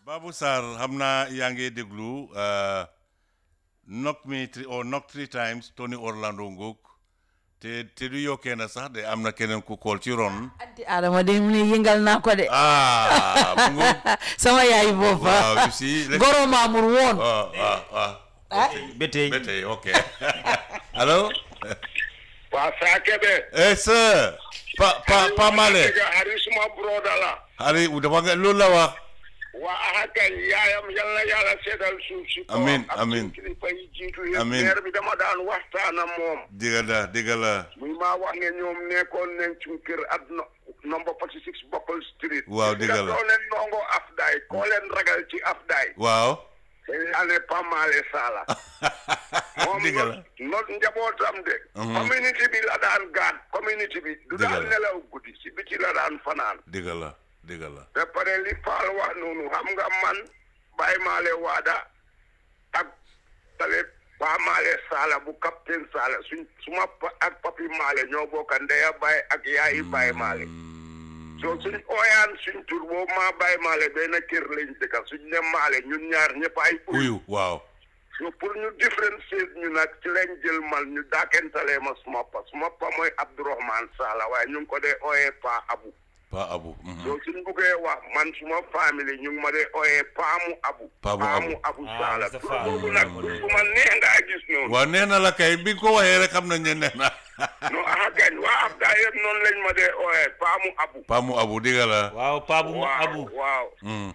Babou Sarr xam naa yaa ngi déglu uh, knock me three, or knock three times Tony Orlando Ngok te te du yokkee na sax de am na keneen ku kool ci ron anti Adama de mu ne yëngal naa ko de ah mu ngoog sama yaay boppa waaw you see let's- goro maamur woon ah ah ah ah ba tey ba tey ok allo waa saa kebe eh sir pa pa pa Male hari suma broda la Ari dafa nga loolu la wax waa aha kañ yaayam yal na yàlla seetal suuf si kawam Amin, ak amin. suñ kilifa yi jiitu yëpp Amin. maire bi dama daan waxtaan ak moom diga la diga la muy maa wax ne ñoom nekkoon nañ suñ kër at no number 46 Buckle Street Waaw, dëgg la. doo leen nongo afdaay koo leen ragal ci afdaay waaw dañ laa ne Pamale Sala moom diga la not njabootam de Mhm. community bi la daan gaan community bi du Dëgg daan la. nelaw guddi si biti la daan fanaan diga la diga la te pare li Faal wax noonu xam nga man Baye Maale Waada ak tale Pa Maale Sala bu capitaine Sala suñ suma pa- ak papi Maale ñoo bokka ndeya Baye ak yaayi Baye Maale so suñ ooyaan suñ tur boobu maa Baye Maale benn kër lañ dëkka suñ ne Maale ñun ñaar ñëpp ay uyu uyu waaw so pour ñu différencier ñu nag ci lañ jël mal ñu daakentalee ma suma pa suma pa mooy Abdourahmane Sala waaye ñu ngi ko dee ooyee Pa Abu pa abu mhm. soo suñ buggee wax man suma famille ñu ngi ma dee ooyee Paamu Abu Paamu Abu. Abu Ah, Sala Mr. tur Fall. boobu nag tur bu ma neex ngaa gis noonu waaw nee na la kay bi nga ko waxee rek xam nañ ne nee na non aha gañ waa ab daa yëpp noonu lañ ma dee ooyee Paamu Abu pa mu abu diga la waaw paa bu mu waaw abu waaw Mm.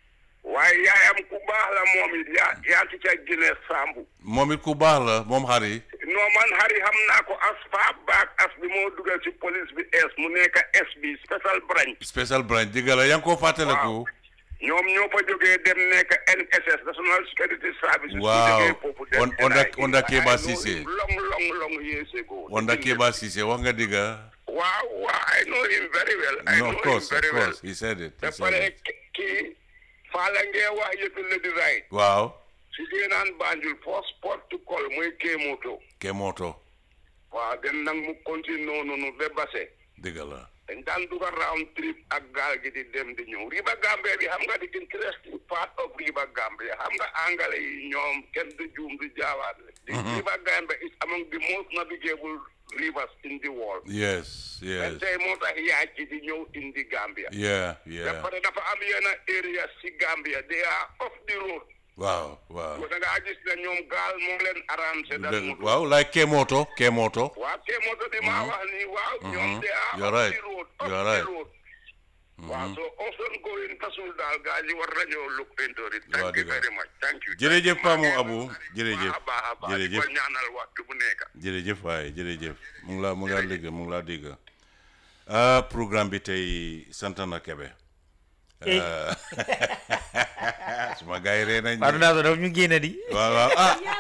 waaye yaayam ku baax la moom it yaa yaa ci ca Guinée Sambu moom it ku baax la moom xari non man xari xam naa ko as fa baak as bi moo dugal ci police bi es mu nekk es bi special branch special branch diga la yaa ngi ko fàttaliku ñoom ñoo fa jógee dem nekk NSS National Security Service. Waaw. su jógee foofu dem On- onda- NIA. onda Keba I know Ceesay. him long long long years ago. Wanda Keba Cissé wax nga diga waaw waaw I know him very well. I no know of course him of very well. course he said it he ba said pare it ki- kii Fala ngee wax yëfi Lady Right. waaw si naan Banjul first port to call muy Kémoto. Kemoto waaw den nag mu continue noonu noonu ba Basse. diga la dañ daan dugal round trip ak gaal gi di dem di ñëw River Gambia bi xam nga di interesting part of River Gambia xam nga angale yi ñoom kenn du juum du jaawaat the River Gambia is among the most navigable rivers in the world yes yes tey moo tax yaaj ji di ñëw indi Gambia yeah ba yeah pare dafa am yenn area si Gambia they are off the road waaw waaw da ngaa gis ne ñoom gaal moo leen arrangé dal Dëgg- moto waaw like Kemoto Kemoto waaw te moto bi maa wax ni waaw ñoom Mhm. they are You're off right. the road off You're the right. road waaw so often going tasul daal gaa yi war nañoo look into it thank Waaw, you dëgg la. very much thank you Jërëjëf Maa Paamu ngi Abu, leen jërëjëf, baax a baax a baax di jërëjëf. ko ñaanal waxtu bu nekk jërëjëf waaye jërëjëf mu ngi laa mu ngi laa dégg mu ngi laa dégg ah programme bi tey sant na Kebe suma gars yi ree nañ Fatou de. Daouda dafa ñu génne di waaw waaw ah